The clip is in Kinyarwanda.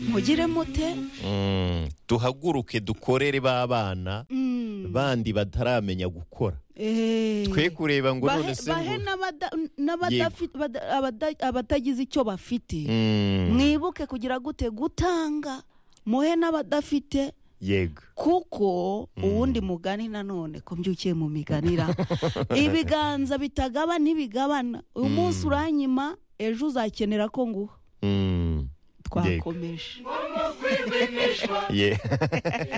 mugire mute Mm, duhaguruke dukorere b'abana Mm. bandi bataramenya gukora Eh. twe kureba ngo Bahe- none se bahe ngo- n'abada- n'abadafi- bada- abada- abatagize icyo bafite Mm, mwibuke kugira gute gutanga muhe n'abadafite yego kuko uwundi mugani nanone ko mbyukiye mu miganira ibiganza bitagaba ntibigabana uyu munsi uranyima ejo uzakenera ko nguha Mm, twakomeje yeah.